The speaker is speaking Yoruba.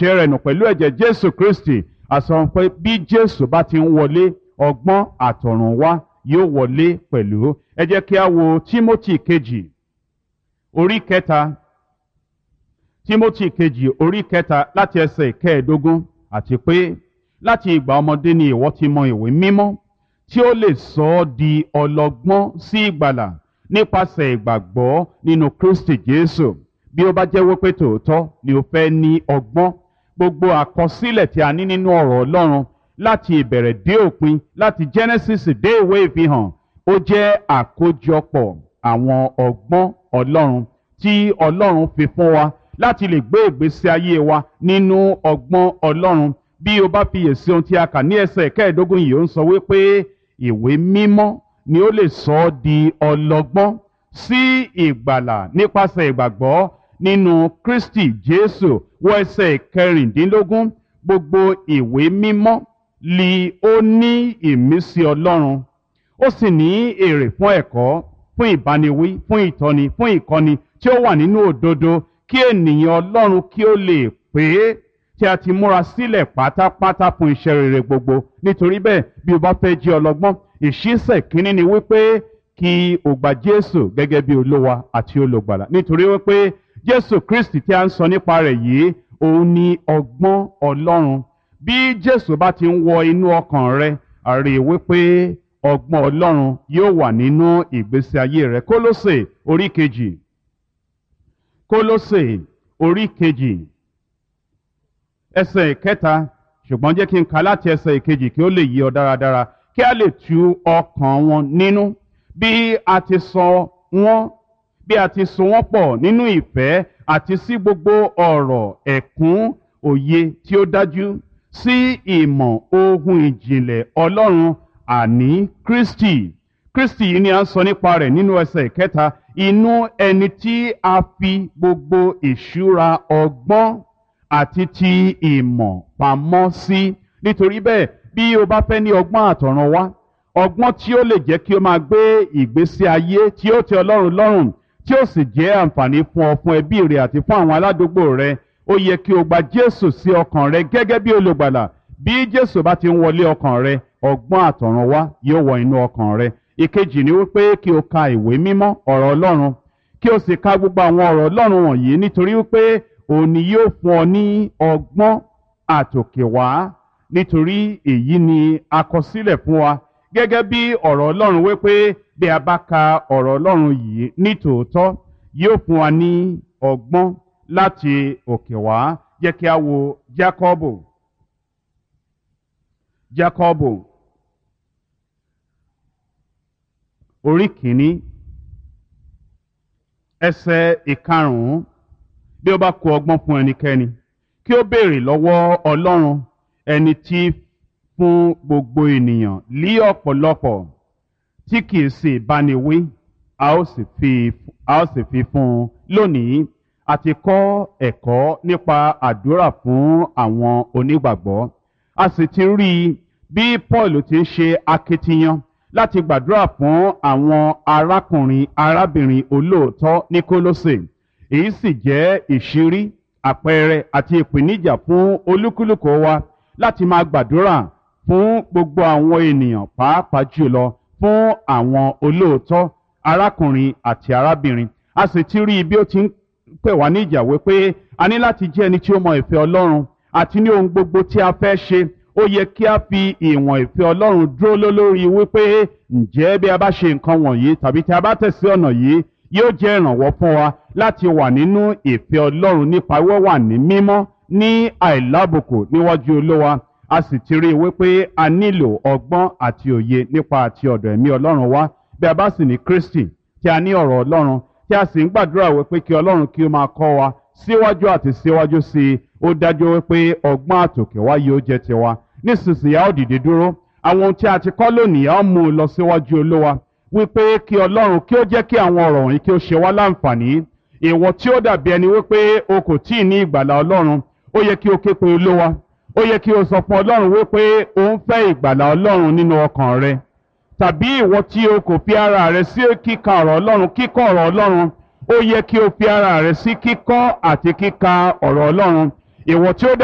ẹ̀ṣẹ̀ rẹ̀ nù pẹ̀lú ẹ̀jẹ̀ jésù kristi àsọ pé bí jésù bá ti ń wọlé ọgbọ́n àtọ̀run wá yóò wọlé pẹ̀lú ẹ jẹ́ kí a wo timothy kejì orí kẹta timothy kejì orí kẹta láti ẹsẹ̀ ìkẹẹ̀ẹ́dógún àti pé láti ìgbà ọmọdé ni ìwọ ti mọ ìwé mímọ́ tí ó lè sọ ọ́ di ọlọ́gbọ́n sí ìgbàlà nípasẹ̀ ìgbàgbọ́ nínú kristi jésù bí ó bá jẹ́ wípé tòótọ́ ni o fẹ́ ní ọgbọ́n gbogbo àkọsílẹ̀ tí a ní nínú ọ̀rọ̀ ọlọ́run láti ìbẹ̀rẹ̀ dé òpin láti genesis dé ìwé ìfihàn ó jẹ́ àkójọpọ̀ àwọn ọgbọ́n ọlọ́run tí ọlọ́run fi fún wa láti lè gbé ìgbésí ayé wa nínú ọgbọ́n ọlọ́run bí o bá fiyèsí ohun tí a kà ní ẹsẹ̀ kẹẹ̀ẹ́dógún yìí ó ń sọ wípé ìwé mímọ́ ni ó lè sọ ọ́ di ọlọ́gbọ́n sí ìgbàlà nípasẹ̀ ìgbàgbọ́ nínú kristi jésù wọ ẹsẹ̀ kẹrìndínlógún gbogbo ìwé mímọ́ li ó ní ìmísí ọlọ́run ó sì ní èrè fún ẹ̀kọ́ fún ìbániwí fún ìtọ́ni fún ìkọ́ni tí ó wà nínú òdodo kí ènìyàn ọlọ́run kí ó lè pé tí a ti múra sílẹ̀ pátápátá fún iṣẹ́ rere gbogbo nítorí bẹ́ẹ̀ bí o bá fẹ́ jẹ́ ọlọ́gbọ́n ìṣísẹ̀ kínní ni wípé kí o gba jésù gẹ́gẹ́ bí olówa àti olùgbàlà nítorí wípé jésù kristi tí a ń sọ nípa rẹ̀ yìí òun ni ọgbọ́n ọlọ́run bí jésù bá ti ń wọ inú ọkàn rẹ àrí wípé ọgbọ́n ọlọ́run yóò wà nínú ìgbésí ayé rẹ kólósè orí kejì kólósè orí kejì ẹsẹ̀ ìkẹta ṣùgbọ́n jẹ́ kí n ka láti ẹsẹ̀ ìkejì kí ó lè yí ọ dáradára kí a lè tu ọkàn wọn nínú bí a ti sọ wọn bí a ti so wọn pọ̀ nínú ìfẹ́ àti sí gbogbo ọ̀rọ̀ ẹ̀kún òye tí ó dájú sí ìmọ̀ ohun ìjìnlẹ̀ ọlọ́run àní kristi kristi yìí ni a ń sọ nípa rẹ̀ nínú ẹsẹ̀ ìkẹta inú ẹni tí a fi gbogbo ìṣúra ọgbọ́n àti ti ìmọ̀ pamọ́ sí nítorí bẹ́ẹ̀ bí o bá fẹ́ ní ọgbọ́n àtọ̀run wá ọgbọ́n tí ó lè jẹ́ kí o máa gbé ìgbésí ayé tí ó tẹ ọlọ́run lọ́rùn tí ó sì jẹ́ àǹfààní fún ọ fún ẹbí rẹ àti fún àwọn aládùúgbò rẹ ó yẹ kí o gba jésù sí ọkàn rẹ gẹ́gẹ́ bí olùgbàlà bí jésù bá ti ń wọlé ọkàn rẹ ọgbọ́n àtọ̀run wá yóò wọ inú ọkàn rẹ ìkejì ni wípé kí o ka ìwé mímọ́ ọ̀rọ̀ ọlọ́run kí o sì ka gbogbo àwọn ọ̀rọ̀ ọlọ́run wọ̀nyí nítorí wípé òun ni yóò fún ọ ní ọgbọ́n àtòkè wá nítorí èyí ni àkọsílẹ̀ fún wa gẹ́gẹ́ bí ọ̀rọ̀ ọlọ́run wípé bí a bá ka ọ̀rọ̀ ọlọ́run yìí ní tòótọ́ yóò fún wa ní ọgbọ́n láti òkè wá jẹ́ kí a wo jákọ́bù jákọ́bù orí kìíní ẹsẹ̀ ìkarùn-ún bí ó bá kó ọgbọ́n fún ẹnikẹ́ni kí ó béèrè lọ́wọ́ ọlọ́run ẹni tí fún gbogbo ènìyàn lí ọ̀pọ̀lọpọ̀ tí kìí sì báni wí a ó sì fi a ó sì fi fún un lónìí àti kọ́ ẹ̀kọ́ nípa àdúrà fún àwọn onígbàgbọ́ a sì ti rí i bí paul ti ń ṣe akitiyan láti gbàdúrà fún àwọn arákùnrin arábìnrin olóòótọ́ ní kólósè èyí sì jẹ́ ìṣírí àpẹẹrẹ àti ìpèníjà fún olúkúlùkù wa láti máa gbàdúrà fún gbogbo àwọn ènìyàn pàápàá jùlọ fún àwọn olóòótọ́ arákùnrin àti arábìnrin a sì ti rí i bí ó ti ń pè wá níjà wípé a ní láti jẹ́ ẹni tí ó mọ ìfẹ́ ọlọ́run àti ní ohun gbogbo tí a fẹ́ ṣe ó yẹ kí a fi ìwọ̀n ìfẹ́ ọlọ́run dúró lórí wípé ǹjẹ́ bí a bá ṣe nǹkan wọ̀nyí tàbí tí a bá tẹ̀sí ọ̀nà yìí yóò jẹ́ ìrànwọ́ fún wa láti wà nínú ìfẹ́ ọlọ́run nípa wíwà ní mímọ́ ní àìlábùkù níwájú olówa a sì ti rí i wípé a nílò ọgbọ́n àti òye nípa àti ọ̀dọ̀ ẹ̀mí ọlọ́run wá bí a bá sì ní kristi tí a ní ọ̀rọ̀ ọlọ́run tí a sì ń gbàdúrà wípé kí ọlọ́run kí ó máa kọ́ wa síwájú àti síwájú sí i ó dájú wípé ọgbọ́n àtòkè wá yóò jẹ́ tiwa nísinsìnyí a ó dìde dúró àwọn ohun tí a ti kọ́ lónìí a ó mú un lọ síwájú olówa wípé kí ọlọ́run kí ó jẹ́ kí àwọn ọ̀rọ̀ wọ̀nyí kí ó ṣe wá láǹfààní ìwọ tí ó dàbí ẹni wípé o kò tí ì ní ìgbàlà ọlọ́run ó yẹ kí o ké pe olówa ó yẹ kí o sọ fún ọlọ́run wípé o ń fẹ́ ìgbàlà ọlọ́run nínú ọkàn rẹ tàbí ìwọ tí o kò fi ara rẹ sí kíka ọ̀rọ̀ ọlọ́run kíkọ́ ọ̀rọ̀ ọlọ́run ó yẹ kí o fi ara rẹ sí kíkọ́ àti kíka ọ̀rọ̀ ọlọ́run ìwọ tí ó